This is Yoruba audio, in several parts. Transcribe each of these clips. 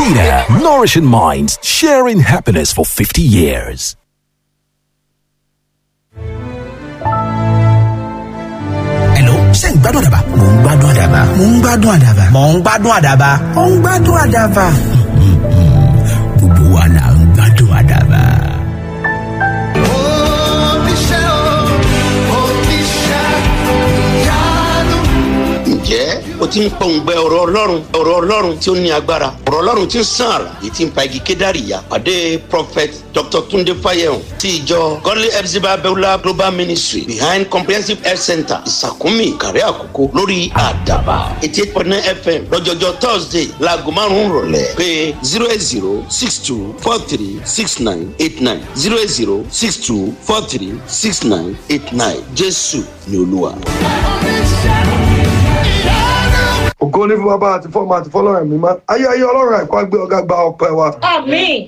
Peter, nourishing minds, sharing happiness for 50 years. Hello, ṣé ń gbádùn àdàbà? Mò ń gbádùn àdàbà. Mò ń gbádùn àdàbà. Mò ń gbádùn àdàbà. Mò ń gbádùn àdàbà. Gbogbo wa là ń gbádùn àdàbà. ǹjẹ́ o ti ń pọ̀ǹgbẹ ọ̀rọ̀ ọlọ́run ọ̀rọ̀ ọlọ́run tí ó ní agbára ọ̀rọ̀ ọlọ́run tí ń sàn àrà èyí tí ń pa igi kédàrí ya pàdé prophet dr tunde fayehun ti ìjọ godly epsiba beulah global ministry behind comprehensive health center ìsàkúnmí ìkàrẹ́ àkókò lórí àdàbà eighty eight point nine fm lọ́jọ́jọ́ thursday laago márùn-ún rọ̀lẹ́ pé zero eight zero six two four three six nine eight nine zero eight zero six two four three six nine eight nine jésù ni olúwa. ògo ní fún bàbá àti fọmọ àti fọlọ́run mímọ́ ayé ayé ọlọ́run àìkú àgbẹ̀ ọ̀gá gba ọpẹ́ wa Àmín.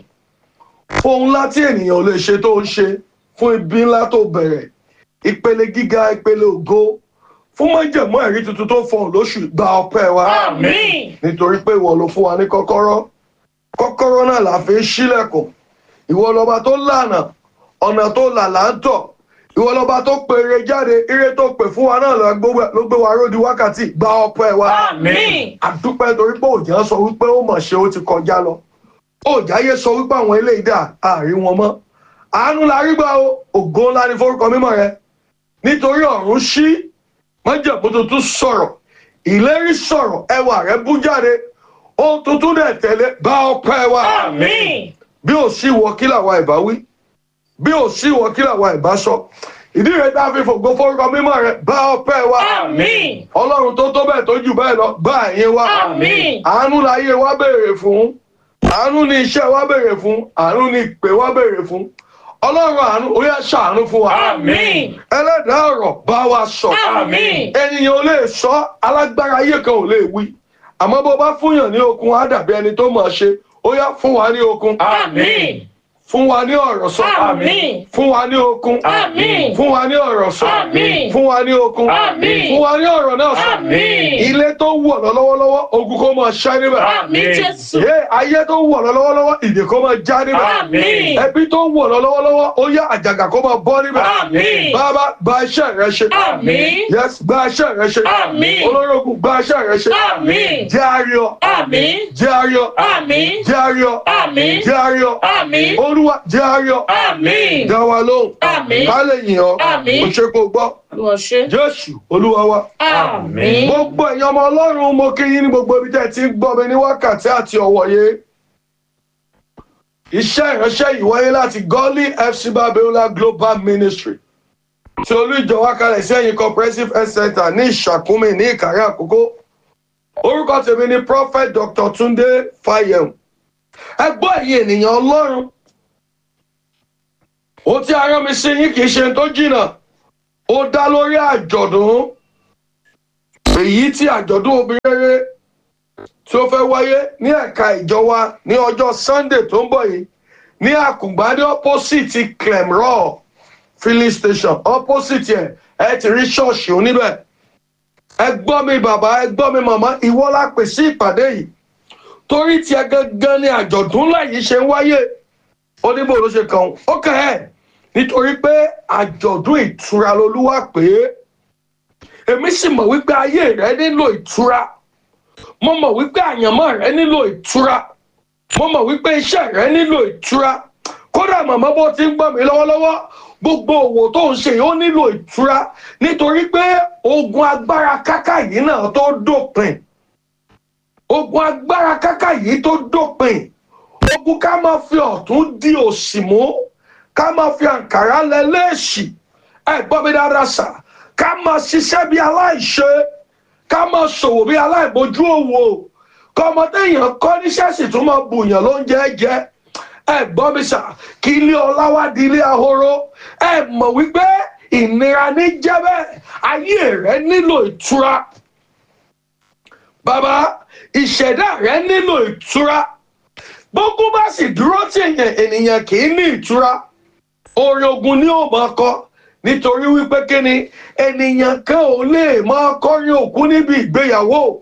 fún ohun ńlá tí ènìyàn ò lè ṣe tó ń ṣe fún ibi ńlá tó bẹ̀rẹ̀ ìpele gíga ìpele ògo fún májẹ̀mú ẹ̀rí tuntun tó fọhùn lóṣù gba ọpẹ́ wa Àmín. nítorí pé ìwọ ló fún wa ní kọ́kọ́rọ́ kọ́kọ́rọ́ náà là fi ń ṣílẹ̀kùn ìwọ lọba tó lànà ọ̀nà tó là là ń tọ̀ ìwọ lọba tó pèrè jáde ire tó pè fún wa náà ló gbé- ló gbé wa ródi wákàtí gba ọpẹ́ wa Àmín. àdúpẹ́ torí pé òjá sọ wípé ó mọ̀ ṣe ó ti kọjá lọ òjáyé sọ wípé àwọn eléyìí dà àárí wọn mọ́ àánú la rí gbà o ògo ńlá ní forúkọ mímọ́ rẹ nítorí ọ̀run ṣí májẹ̀mú tuntun sọ̀rọ̀ ìlérí sọ̀rọ̀ ẹwà rẹ bú jáde ohun tuntun dẹ̀ tẹ̀lé bá ọpẹ́ wa Àmín. bí ò sí wọ kí làwa ìbá wí bí ò sí wọ kí làwa ìbá sọ ìdí rẹ tá a fi fògo forúkọ mímọ́ rẹ bá ọpẹ́ wa Àmín. ọlọ́run tó tó bẹ́ẹ̀ tó jù bẹ́ẹ̀ lọ gbá ẹ̀yìn wa Àmín. àánú láyé wa béèrè fún àánú ní iṣẹ́ wa béèrè fún àánú ní ìpè wa béèrè fún ọlọ́run àánú ó yá ṣàánú fún wa Àmín. ẹlẹ́dàá ọ̀rọ̀ bá wa sọ Àmín. ènìyàn ò lè sọ alágbára ayé kan ò lè wí àmọ́ bó bá fúnyàn ní okun á dàbí ẹni tó mọ̀ ọ́ ṣe ó yá fún wa ní okun Àmín. fún wa ní ọ̀rọ̀ sọ Àmín. fún wa ní okun Àmín. fún wa ní ọ̀rọ̀ sọ Àmín. fún wa ní okun Àmín. fún wa ní ọ̀rọ̀ náà sọ Àmín. ilé tó wù ọ́ lọ́wọ́lọ́wọ́ ogun kó máa ṣẹ́ níbẹ̀ Àmín Jésù. yé ayé tó wù ọ́ lọ́wọ́lọ́wọ́ ìdè kó máa já níbẹ̀ Àmín. ẹbí tó wù ọ́ lọ́wọ́lọ́wọ́ ó yá àjàgà kó máa bọ́ níbẹ̀ Àmín. bàbá gba iṣẹ́ rẹ ṣe Àmín. yes gba iṣẹ́ rẹ ṣe Àmín. olórógùn gba iṣẹ́ rẹ ṣe Àmín. jẹ́ àríọ̀ Àmín. jẹ́ àríọ̀ Àmín. jẹ́ àríọ̀ Àmín. jẹ́ àríọ̀ Àmín. olúwa jẹ́ àríọ̀ Àmín. dá wa lóhùn Àmín. ká lè yìn ọ́ Àmín. kò ṣe kó gbọ́ Olúwa ṣe. jésù olúwa wa. Àmín. gbogbo èèyàn ọmọ ọlọ́run mo kí yín ní gbogbo ibi tẹ́ ẹ ti ń gbọ́ mi ní wákàtí àti ọ̀wọ̀ye. iṣẹ́ ìránṣẹ́ yìí wáyé láti gọ́lí fc babiola global ministry tí olú ìjọ wá kalẹ̀ sí ẹ̀yìn comprehensive health center ní ìṣàkúnmí ní ìkàrẹ́ àkókò. orúkọ tèmi ni prophet dr tunde fayem. ẹ gbọ́ ẹ̀yin ènìyàn ọlọ́run. ohun tí a rán mi sí yín kì í ṣe tó jìnnà ó dá lórí àjọ̀dún èyí tí àjọ̀dún obìnrin rere tí ó fẹ́ wáyé ní ẹ̀ka ìjọ wa ní ọjọ́ sunday tó ń bọ̀ yìí ní àkùngbá ní opposite clemraw filling station opposite ẹ̀ ẹ ti rí ṣọ́ọ̀ṣì oníbẹ̀ ẹ gbọ́ mi bàbá ẹ gbọ́ mi màmá ìwọ la pè sí ìpàdé yìí torí tiẹ̀ gangan ni àjọ̀dún láyìí ṣe ń wáyé oníbò ló ṣe kàn ó kàn ẹ́ nítorí pé àjọ̀dún ìtura lolúwa pè é èmi sì mọ̀ wípé ayé rẹ nílò ìtura mo mọ̀ wípé àyànmọ́ rẹ nílò ìtura mo mọ̀ wípé iṣẹ́ rẹ nílò ìtura kódà màmá bó ti ń gbọ́ mi lọ́wọ́lọ́wọ́ gbogbo òwò tó ń ṣe yìí ó nílò ìtura nítorí pé ogun agbára káká yìí náà tó dópin ogun agbára káká yìí tó dópin ogun ká máa fi ọ̀tún di òsì mú ká máa fi àǹkárá lẹ léèṣì ẹ gbọ́ mi dáadáa sà ká máa ṣiṣẹ́ bí aláìṣe ká máa ṣòwò bí aláìbójú òwò kọ́mọdé èèyàn kọ́ níṣẹ́ sì tún máa bùyàn lóúnjẹ jẹ ẹ gbọ́ mi sà kí ilé ọlá wá di ilé ahoro ẹ mọ̀ wípé ìnira ní jẹ́bẹ̀ ayé rẹ nílò ìtura bàbá ìṣẹ̀dá rẹ nílò ìtura gbogbo bá sì dúró tí èèyàn ènìyàn kì í ní ìtura orin ogun ni ó máa kọ nítorí wípé kíni ènìyàn kan ò lè máa kọrin òkú níbi ìgbéyàwó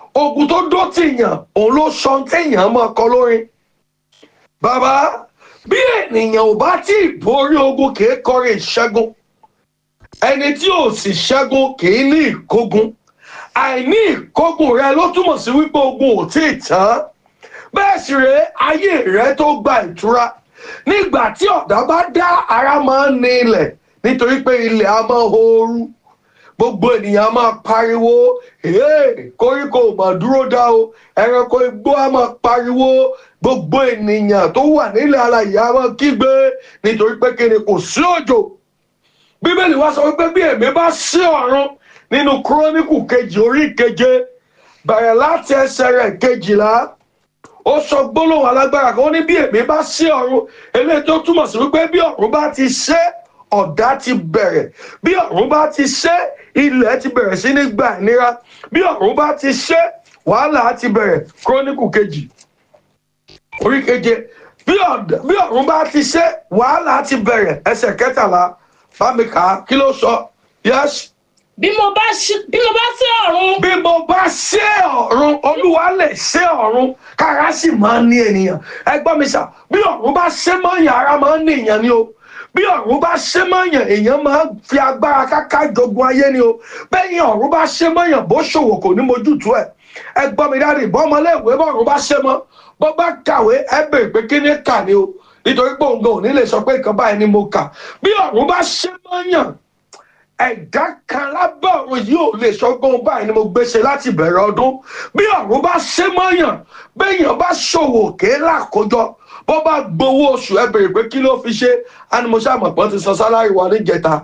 ogun tó dó tìyàn òun ló sọ téèyàn máa kọ lórin bàbá bí ènìyàn ò bá tí ì borí ogun kì í kọrin ìṣẹ́gun ẹni tí ò sì ṣẹ́gun kì í ní ìkógun àìní ìkógun rẹ ló túmọ̀ sí wípé ogun ò tí ì tán bẹ́ẹ̀ sì rèé ayé rẹ tó gba ìtura nígbà tí ọ̀dá bá dá ara máa ń ní ilẹ̀ nítorí pé ilẹ̀ á máa ooru gbogbo ènìyàn á máa pariwo "Hey, koríko ò mà dúró dá o ẹranko igbó á máa pariwo gbogbo ènìyàn tó wà nílẹ̀ alàyè á máa kígbe nítorí pé kí ni kò sí òjò bíbélì wá sọ wípé bí èmi bá sí ọ̀run nínú kúrónìkù kejì orí keje bẹ̀rẹ̀ láti ẹsẹ̀ rẹ̀ kejìlá ó sọ gbólóhùn alágbára kan ó ní bí èmi bá sí ọ̀run eléyìí tó túmọ̀ sí wípé bí ọ̀run bá ti ṣe ọ̀dá ti bẹ̀rẹ̀ bí ọ̀run bá ti ṣe ilẹ̀ ti bẹ̀rẹ̀ sí ní gbà ìnira bí ọ̀run bá ti ṣe wàhálà ti bẹ̀rẹ̀ kúrónìkù kejì orí keje bí ọ̀d- bí ọ̀run bá ti ṣe wàhálà ti bẹ̀rẹ̀ ẹsẹ̀ kẹtàlá bámi kà á kí ló sọ yẹ́sì bí mo bá ṣí- bí mo bá sí ọ̀run bí mo bá ṣe ọ̀run olúwa lè ṣe ọ̀run kára sì máa ń ní ènìyàn ẹ gbọ́ mi sà bí ọ̀run bá ṣe mọ́yàn ara máa ń ní èèyàn ni o bí ọ̀run bá ṣe mọ́yàn èèyàn máa ń fi agbára káká jogun ayé ni o bẹ́yìn ọ̀run bá ṣe mọ́yàn bó ṣòwò kò ní mojútùú ẹ̀ ẹ gbọ́ mi dáadé bọ́ ọmọléèwé bọ́ọ̀run bá ṣe mọ́ bó bá kàwé ẹ bèrè pé kí ni kà ni o nítorí pé òun gan ò ní lè sọ pé nǹkan báyìí ni mo kà bí ọ̀run bá ṣe mọ́yàn ẹ̀dá kan lábẹ́ ọ̀run yìí ò lè sọ pé òun báyìí ni mo gbèsè láti bẹ̀rẹ̀ ọdún bí ọ̀run bá ṣe mọ́yàn béèyàn bá ṣòwò ké lákòjọ bó bá gbowó oṣù ẹ bèrè pé kí ló fi ṣe á ní mo ṣàmọ̀pọ̀ ti san sálárì wa níjẹta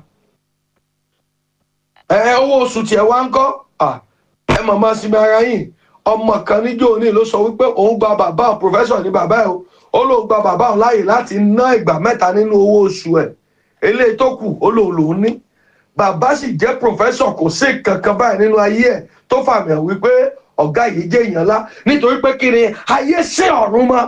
ẹ owó oṣù tiẹ̀ wá ń kọ́ à, ẹ màmá sinmi ara yìí ọmọ kan níjó ní ló sọ wípé òun gba bàbá òun pòfẹ́sọ̀ ní bàbá ẹ̀ o ó lóun gba bàbá òun láàyè láti ná ìgbà mẹ́ta nínú owó oṣù ẹ̀ eléyìí tó kù ó lóun lòún ní bàbá sì jẹ́ pòfẹ́sọ̀ kò sí kankan báyìí nínú ayé ẹ̀ tó fàmì hàn wípé ọ̀gá yìí jẹ́ èèyàn ńlá nítorí pé kí ni ayé sí ọ̀run mọ́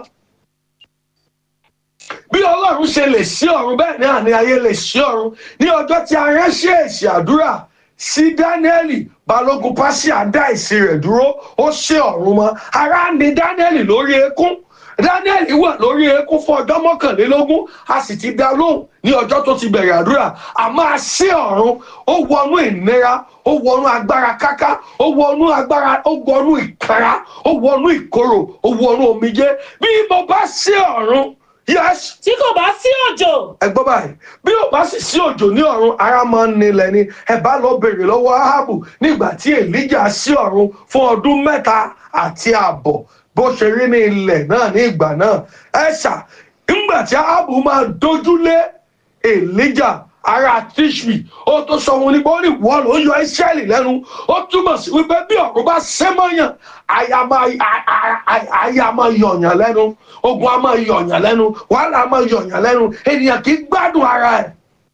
bí ọlọ́run ṣe lè sí ọ̀run bẹ́ẹ̀ náà ni ayé lè sí ọ̀run ní ọjọ́ tí a ránṣẹ́ èsì àdúrà sí dáníẹ́lì balógun pásíà dá ìsìn rẹ̀ dúró ó ṣe ọ̀run mọ́ ara ni dáníẹ́lì lórí eékún dáníẹ́lì wà lórí eékún fún ọjọ́ mọ́kànlélógún a sì ti dá lóhùn ní ọjọ́ tó ti bẹ̀rẹ̀ àdúrà àmọ́ a ṣe ọ̀run ó wọnú ìnira ó wọnú agbára káká ó wọnú agbára ó wọnú ìkara ó wọnú ìkorò ó wọnú omijé bí mo bá ṣe ọ̀run yẹ́sì tí kò bá sí òjò ẹ gbọ́ báyìí bí ò bá sì sí òjò ní ọ̀run ara máa ń nílẹ̀ ni ẹ bá lọ bèrè lọ́wọ́ ahabu nígbà tí elijah sí ọ̀run fún ọdún mẹ́ta àti ààbọ̀ bó ṣe rí ní ilẹ̀ náà ní ìgbà náà ẹ ṣà nígbà tí ahabu máa dojúlé elijah ara tishbi ó tó sọ wọn nípa ó ní wọ́n ló yọ israẹli lẹ́nu ó túmọ̀ sí wípé bí ọ̀run bá ṣẹ́ mọ́yàn àyà máa a- a- a- àyà máa yọ̀yàn lẹ́nu ogun á máa yọ̀yàn lẹ́nu wàhálà á máa yọ̀yàn lẹ́nu ènìyàn kì í gbádùn ara ẹ̀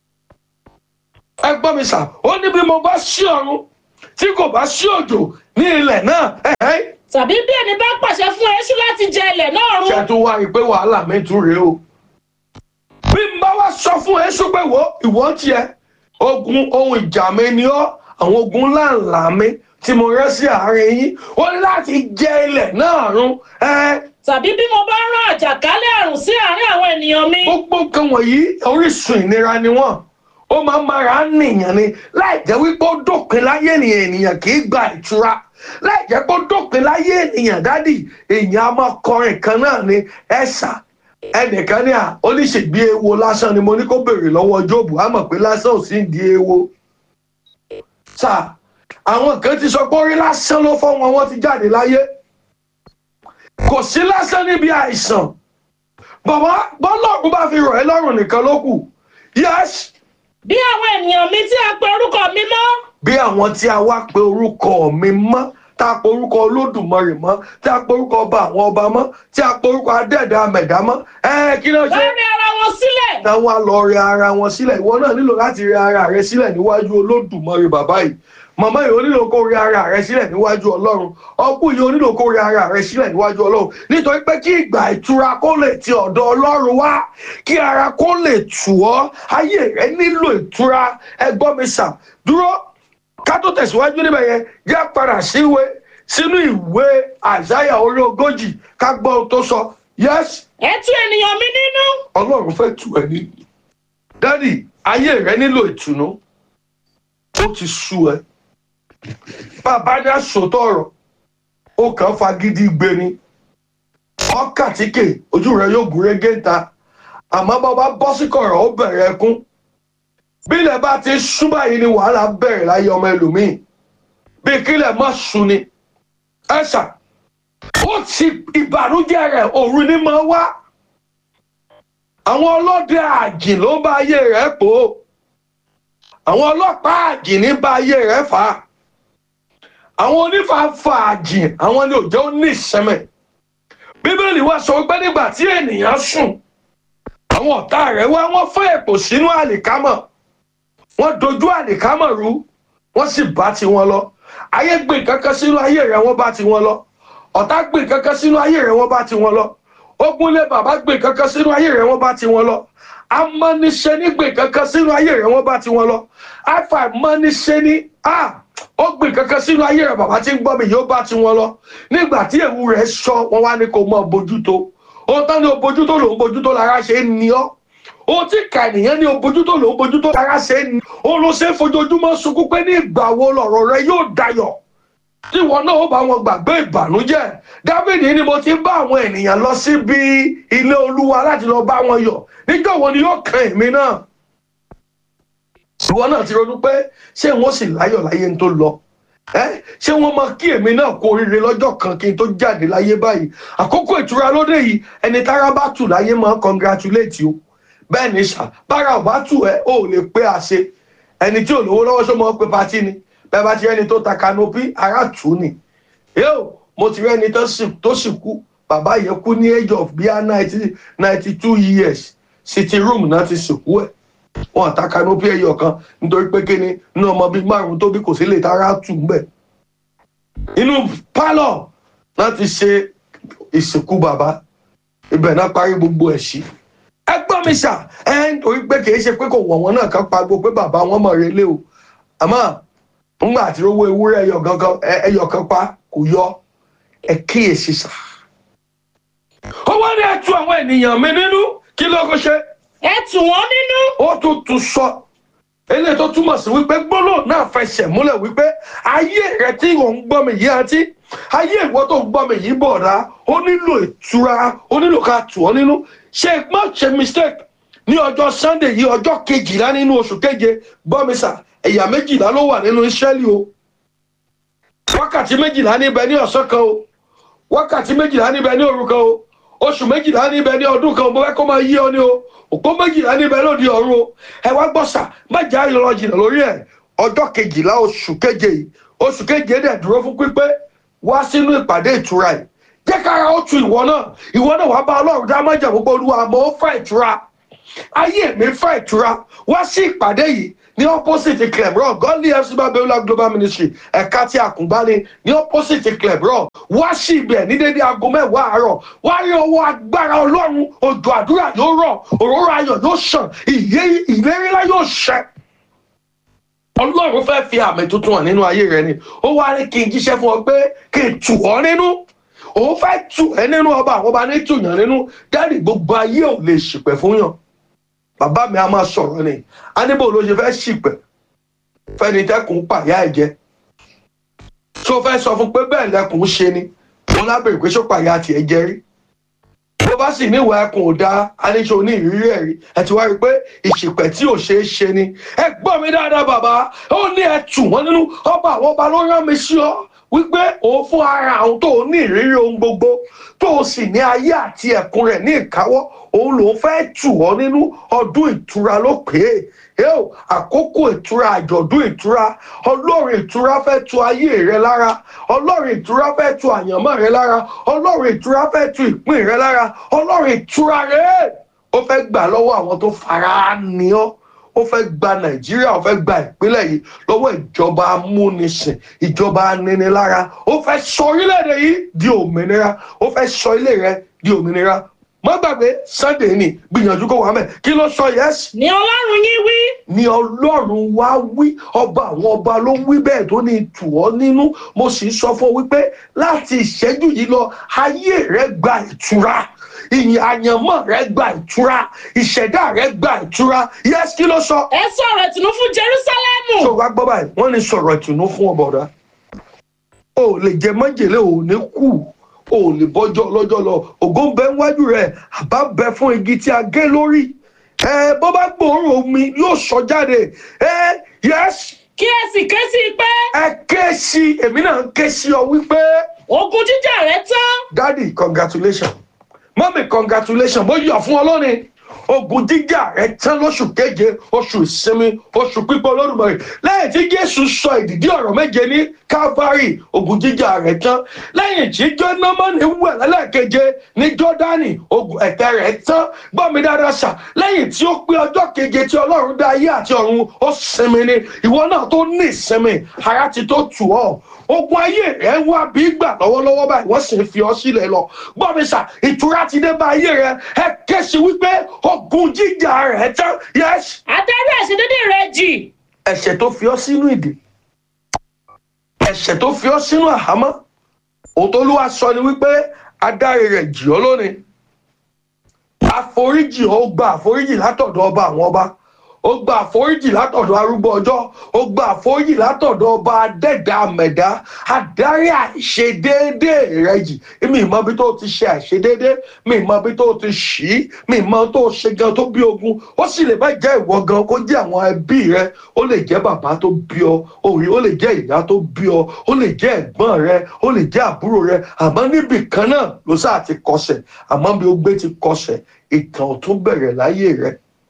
ẹ gbọ́ mi sà ó ní bí mo bá ṣí ọ̀run tí kò bá ṣí òjò ní ilẹ̀ náà ẹ̀hẹ́n tàbí bí ẹni bá pàṣẹ fún eṣú láti jẹ ilẹ̀ náà run ṣe tún wá rí i pé wàhálà mi tún rèé o. bí n bá wá sọ fún èṣù pé wo ìwọ tiẹ̀ ogun ohun ìjà mi ni ọ́ àwọn ogun ńláńlá mi tí mo rẹ́ sí àárín yín ó ní láti jẹ ilẹ̀ náà run ẹ tàbí bí mo bá rán àjàkálẹ̀ àrùn sí àárín àwọn ènìyàn mi gbogbo nǹkan wọ̀nyí orísun ìnira ni wọ́n ó máa ń mára nìyàn ni láì jẹ́ wípé ó dópin láyé ènìyàn ènìyàn kì í gba ìtura láì jẹ́ pé ó dópin láyé ènìyàn dádì èèyàn á máa kọrin kan náà ni ẹ̀sà ẹnìkan ní à oníṣègbè ewo lásán ni mo ní kó béèrè lọ́wọ́ jóòbù á mọ̀ pé lásán ò sí ń di ewo sà àwọn kan ti sọ pé orí lásán ló fọ́ wọn wọ́n ti jáde láyé kò sí lásán níbi àìsàn bàbá bọ́lọ́ọ̀kú bá fi rọ̀ ẹ́ lọ́rùn nìkan ló kù yes bí àwọn ènìyàn mi tí a pe orúkọ mi mọ́ bí àwọn tí a wá pe orúkọ mi mọ́ tá a pe orúkọ olódùmarè mọ́ tí a pe orúkọ ọba àwọn ọba mọ́ tí a pe orúkọ adẹ́ẹ̀dá amẹ̀dá mọ́ ẹ kí ló ṣe láàrin ara wọn sílẹ̀ táwọn á lọ rẹ ara wọn sílẹ̀ ìwọ náà nílò láti rẹ ara rẹ sílẹ̀ níwájú olódùmarè bàbá yìí màmá yìí ó nílò kó rẹ ara rẹ sílẹ̀ níwájú ọlọ́run ọkùn yìí ó nílò kó rẹ ara rẹ sílẹ̀ níwájú ọlọ́run nítorí pé kí ìgbà ìtura kó lè ti ọ̀dọ̀ ọlọ́run wá kí ara kó lè tù ọ́ ayé rẹ nílò ìtura ẹgbọ́n mi sà dúró ká tó tẹ̀síwájú níbẹ̀ yẹn jẹ́ padà síwé sínú ìwé àìsáyà orí ogójì ká gbọ́ ohun tó sọ yes ẹ tú ènìyàn mi nínú ọlọ́run fẹ́ tù ẹ́ ní. dádì ayé rẹ nílò ìtùnú ó ti sú ẹ bàbá ní àsòtọ̀ ọ̀rọ̀ ó kàn fagídí gbé ni ọkàtíkè ojú rẹ yóò gún régé ta àmọ́ bàbá bọ́ sí kọ̀rọ̀ ó bẹ̀rẹ̀ ẹkún bílẹ̀ bá ti sú báyìí ni wàhálà bẹ̀rẹ̀ láyé ọmọ ẹlòmíì bí kílẹ̀ má sú ni ẹ̀ṣà ó ti ìbànújẹ́ rẹ̀ òru ni máa wá àwọn ọlọ́dẹ àjìn ló ń bá ayé rẹ̀ pò ó àwọn ọlọ́pàá àjìn ní bá ayé rẹ̀ fà á àwọn onífàáfà àjìn àwọn ni òjò ní ìsẹ́mẹ̀ bíbélì wá sọ pé nígbà tí ènìyàn sùn àwọn ọ̀tá rẹ̀ wá wọ́n fẹ́ èpò sínú àlìkámọ̀ wọ́n dojú àlìkámọ̀ rú wọ́n sì bá tiwọn lọ ayé gbìn kankan sínú ayé rẹ̀ wọ́n bá tiwọn lọ ọ̀tá gbìn kankan sínú ayé rẹ̀ wọ́n bá tiwọn lọ ogunlé bàbá gbìn kankan sínú ayé rẹ̀ wọ́n bá tiwọn lọ amọ́niṣẹ́ ní gbìn kankan sínú ayé rẹ̀ wọ́n bá tiwọn lọ àfàìmọ́niṣẹ́ ní a ó gbìn kankan sínú ayé rẹ̀ bàbá tí ń gbọ́ mi yóò bá tiwọn lọ nígbà tí èwu rẹ̀ sọ wọn wá ní kó mọ bójútó ohun tán ní o bójútó lòun bójútó lára ṣe ń ní ọ́ ohun tí ìka ènìyàn ní o bójútó lòun bójútó lára ṣe ń ní òun ló ṣe é fojoojúmọ́ sunkún pé ní ìgbà wo lọ̀rọ̀ rẹ yóò dayọ̀ tí wọn náà ó bá wọn gbàgbé ìbànújẹ́ dábìdì ni mo ti bá àwọn ènìyàn lọ síbi ilé olúwa láti lọ bá wọn yọ̀ níjọ́ wo ni yóò kan èmi náà ìwọ náà ti ronú pé ṣé wọn sì láyọ̀ láyé ń tó lọ ẹ ṣé wọn máa kí èmi náà kú oríire lọ́jọ́ kan kí n tó jáde láyé báyìí àkókò ìtura lóde yìí ẹni tára bá tù láyé máa congratulate o bẹ́ẹ̀ ni ṣá bára ò bá tù ẹ́ ò lè pé àṣe ẹni tí ò lówó lọ́wọ́ ṣó máa pé patí ni bẹ́ẹ̀ bá ti rẹ́ni tó ta kanopi ara tù ú ni yóò mo ti rẹ́ni tó sì kú bàbá yẹn kú ní age of bíi ninety ninety two years city room náà ti sìnkú ẹ̀ wọn ta kanopi ẹyọ kan nítorí pé kíni inú ọmọ bíi márùn tó bí kò sí lè tara tù ń bẹ̀ inú pálọ̀ náà ti ṣe ìsìnkú bàbá ibẹ̀ náà parí gbogbo ẹ̀ sí ẹ gbọ́ mi ṣá ẹ nítorí pé kì í ṣe pé kò wọ̀ wọ́n náà kan pagbo pé bàbá wọn mọ̀ relé o àmọ́ ńgbà tí owó ewúrẹ́ ẹyọ gangan ẹyọ kan pa kò yọ ẹ kíyèsí sá. owó ni ẹ tu àwọn ènìyàn mi nínú kí ló kó ṣe. ẹ tù wọ́n nínú ó tún tún sọ eléyìí tó túmọ̀ sí wípé gbólóhùn náà fẹsẹ̀ múlẹ̀ wípé ayé rẹ tí ò ń gbọ́ mi yìí àti ayé ìwọ tó ń gbọ́ mi yìí bọ̀dá ó nílò ìtura ó nílò ká tù ọ́ nínú ṣe má ṣe mistake ní ọjọ́ sunday yìí ọjọ́ kejìlá nínú oṣù keje gbọ́ mi sà ẹ̀yà méjìlá ló wà nínú israẹli o wákàtí méjìlá níbẹ̀ ní ọ̀sán kan o wákàtí méjìlá níbẹ̀ ní òru kan o oṣù méjìlá níbẹ̀ ní ọdún kan o mo fẹ́ kó máa yí ọ ní o òpó méjìlá níbẹ̀ lòdì ọ̀run o ẹ wá gbọ́ sà má jẹ́ àyọ̀rọ̀ jìnnà lórí ẹ̀ ọjọ́ kejìlá oṣù keje yìí oṣù keje dẹ̀ dúró fún pípé wá sínú ìpàdé ìtura yìí jẹ́ kára ó tu ìwọ náà ìwọ náà wàá bá ọlọ́run dá májà gbogbo olúwa àmọ́ ó fẹ́ ìtura ayé mi fẹ́ ìtura wá sí ìpàdé yìí ní opposite clebron godly fc babiola global ministry ẹ̀ka tí àkùngbá ni ní opposite clebron wá sí ibẹ̀ ní dédé aago mẹ́wàá àárọ̀ wá rí ọwọ́ agbára ọlọ́run òjò àdúrà yóò rọ̀ òróró ayọ̀ yóò sàn ìlérílá yóò ṣẹ ọlọ́run fẹ́ fi àmì tuntun hàn nínú ayé rẹ ni ó wá ní kí n jíṣẹ́ fún ọ pé kí n tù ọ́ nínú òun fẹ́ tù ẹ́ nínú ọba àwọn ọba ní tùyàn nínú dáàdì gbogbo ayé ò lè ṣìpẹ̀ fún yàn bàbá mi a máa sọ̀rọ̀ ni aníbò ló ṣe fẹ́ ṣìpẹ̀ fẹ́ni tẹ́kùn pàyà ẹ̀ jẹ́ tó fẹ́ sọ fún pé bẹ́ẹ̀ lẹ́kùn ṣe ni wọn lábẹ̀rẹ̀ pé ṣó pàyà tiẹ̀ jẹ́ rí bó bá sì níwà ẹkùn ò dáa aníṣe ní ìrírí ẹ̀ rí ẹ ti wá rí i pé ìṣìpẹ̀ tí ò ṣeé ṣe ni ẹ gbọ́ mi dáadáa bàbá ó ní ẹ tù wọ́n nínú ọba àwọn ọba ló rán mi sí ọ wípé òun fún ara àwọn tó ní ìrírí ohun gbogbo tó sì ní ayé àti ẹ̀kún rẹ̀ ní ìkáwọ́ òun lòún fẹ́ tù ọ́ nínú ọdún ìtura ló pé é yóò àkókò ìtura àjọ̀dún ìtura ọlọ́run ìtura fẹ́ tu ayé rẹ lára ọlọ́run ìtura fẹ́ tu àyànmọ́ rẹ lára ọlọ́run ìtura fẹ́ tu ìpín rẹ lára ọlọ́run ìtura rẹ ó fẹ́ gbà lọ́wọ́ àwọn tó fara ní ọ́ ó fẹ́ gba nàìjíríà ó fẹ́ gba ìpínlẹ̀ yìí lọ́wọ́ ìjọba amúnisìn ìjọba aninilára ó fẹ́ sọ orílẹ̀-èdè yìí di òmìnira ó fẹ́ sọ ilé rẹ di òmìnira má gbàgbé sunday ni gbìyànjú kó wà mẹ́ kí ló sọ yẹ́sì ni ọlọ́run yín wí ni ọlọ́run wá wí ọba àwọn ọba ló wí bẹ́ẹ̀ tó ní tù ọ́ nínú mo sì sọ fún ọ wípé láti ìṣẹ́jú yìí lọ ayé rẹ gba ìtura ìyìn àyànmọ́ rẹ gba ìtura ìṣẹ̀dá rẹ gba ìtura yẹ́sì kí ló sọ ẹ sọ̀rọ̀ ìtùnú fún jerúsálẹ́mù tó wá gbọ́ báyìí wọ́n ní sọ̀rọ̀ ìtùnú fún ọ̀bọ̀dá o ò lè jẹ májèlé o ò ní kú o ò lè bọ́jọ́ lọ́jọ́ lọ ògo ń bẹ níwájú rẹ̀ àbá ń bẹ fún igi tí a gé lórí ẹ bó bá gbòòrò omi yóò sọ jáde ẹ yẹs kí ẹ sì ké sí i pé ẹ ké sí èmi náà ń ké sí ọ wípé ogun jíjà rẹ tán daddy congratulation mọ́mí congratulation mo yọ̀ fún ọ lónìí ogun jíjà rẹ tán lóṣù keje oṣù ìsinmi oṣù pípọ̀ olódùmarè lẹ́yìn tí jésù sọ ìdìdí ọ̀rọ̀ méje ní calvary ogun jíjà rẹ tán lẹ́yìn tí jónámọ́nì wẹ̀ lẹ́lẹ́keje ní jọ́dánì ogun ẹ̀tẹ́ rẹ tán gbọ́ mi dáadáa sà lẹ́yìn tí ó pé ọjọ́ keje tí ọlọ́run dá ayé àti ọ̀run ó sinmi ni ìwọ náà tó ní ìsinmi ara ti tó tù ọ́ ogun ayé rẹ ń wá bí gbà lọ́wọ́lọ́wọ́ báyìí wọ́n sì ń fi ọ sílẹ̀ lọ gbọ́ mi sà ìtura ti dé bá ayé rẹ ẹ ké sí wípé ogun jíjà rẹ tán yẹs adarí àṣedédé rẹ jì ẹ̀ṣẹ̀ tó fi ọ sínú ìdè ẹ̀ṣẹ̀ tó fi ọ sínú àhámọ́ òtólúwa sọ ni wípé adarí rẹ̀ jì ọ́ lónìí àforíjì ó gba àforíjì látọ̀dọ̀ ọba àwọn ọba ó gba àforíjì látọ̀dọ̀ arúgbó ọjọ́ ó gba àforíjì látọ̀dọ̀ ọba adẹ́dá mẹ̀dá adarí àìṣedéédé rẹ jì mi ì mọ bí tó ti ṣe àìṣedéédé mi ì mọ bí tó ti ṣì í mi ì mọ tó ṣe gan tó bí ogun ó sì lè má jẹ́ ìwọ gan kó jẹ́ àwọn ẹbí rẹ ó lè jẹ́ bàbá tó bí ọ òrì ó lè jẹ́ ìyá tó bí ọ ó lè jẹ́ ẹ̀gbọ́n rẹ ó lè jẹ́ àbúrò rẹ àmọ́ níbì kan náà ló sáà ti kọsẹ̀ àmọ́ bí ó gbé ti kọsẹ̀ ìtàn ò tún bẹ̀rẹ̀ láyé rẹ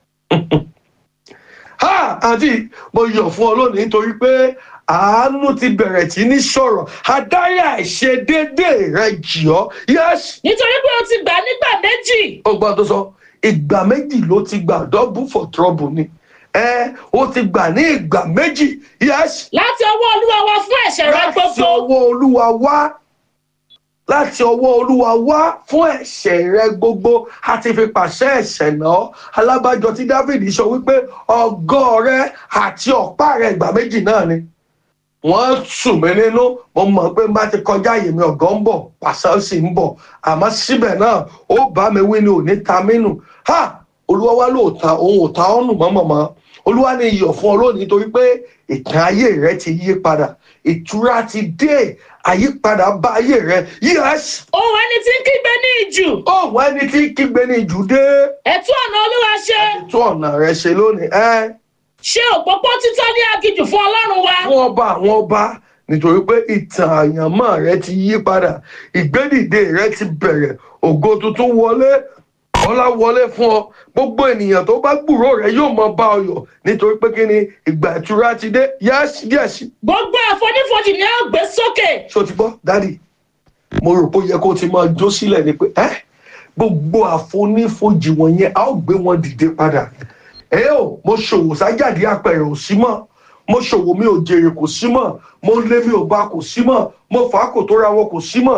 ha àǹtí mo yọ̀ fún ọ lónìí nítorí pé àánú ti bẹ̀rẹ̀ tí ní sọ̀rọ̀ adarí àìṣedéédé rẹ jì ọ́ yẹ́sì nítorí pé o ti gbà nígbà méjì ọgbọ́n tó sọ ìgbà méjì ló ti gbà double for trouble ni ẹ ó ti gbà ní ìgbà méjì yẹ́sì láti ọwọ́ olúwa wa fún ẹ̀ṣẹ̀ rẹ láti gbogbo ọwọ́ olúwa wá láti ọwọ́ olúwa wá fún ẹ̀ṣẹ̀ rẹ gbogbo a ti fi pàṣẹ ẹ̀ṣẹ̀ náà alábàjọ tí david sọ wípé ọgọ́ rẹ àti ọ̀pá rẹ ìgbà méjì náà ni wọ́n sùn mí nínú mo mọ̀ pé bá ti kọjá yìí mi ọ̀gọ́ ń bọ̀ pàṣẹ sì ń bọ̀ àmọ́ síbẹ̀ náà ó bá mi wí ni ò ní ta mí nù ha olúwa wá lóòótá òun ò ta ọ́ nù mọ́mọ́mọ́ olúwa ní iyọ̀ fún ọ lónìí torí pé ìtàn ayé rẹ ti yí padà ìtura ti dé àyípadà bá ayé rẹ yíyàs ohun ẹni tí ń kígbe ní ìjù òun ẹni tí kígbe ní ìjù dé ẹ̀tú ọ̀nà olúwa ṣe tún ọ̀nà rẹ ṣe lónìí ẹ ṣe òpópó títọ́ ní agijù fún ọlọ́run wa fún ọba àwọn ọba nítorí pé ìtàn àyànmọ́ rẹ ti yí padà ìgbédìde rẹ ti bẹ̀rẹ̀ ògo tuntun wọlé ọlá wọlé fún ọ gbogbo ènìyàn tó bá gbúrò rẹ yóò mọ bá ọ yọ nítorí pé kí ni ìgbà ìtura ti dé yẹ́sì yẹ́sì gbogbo àfonífojì ni a ó gbé sókè ṣó ti gbọ́ dádì mo rò pé ó yẹ kó o ti máa jó sílẹ̀ ni pé ẹ́ gbogbo àfonífojì wọ̀nyẹn a ó gbé wọn dìde padà ẹ ò mo ṣòwò sájàdí apẹ̀rẹ̀ ò sí mọ́ mo ṣòwò mi ò jèrè kò sí mọ́ mo lé mi ò bá kò sí mọ́ mo fà á kò tó ra wọn kò sí mọ́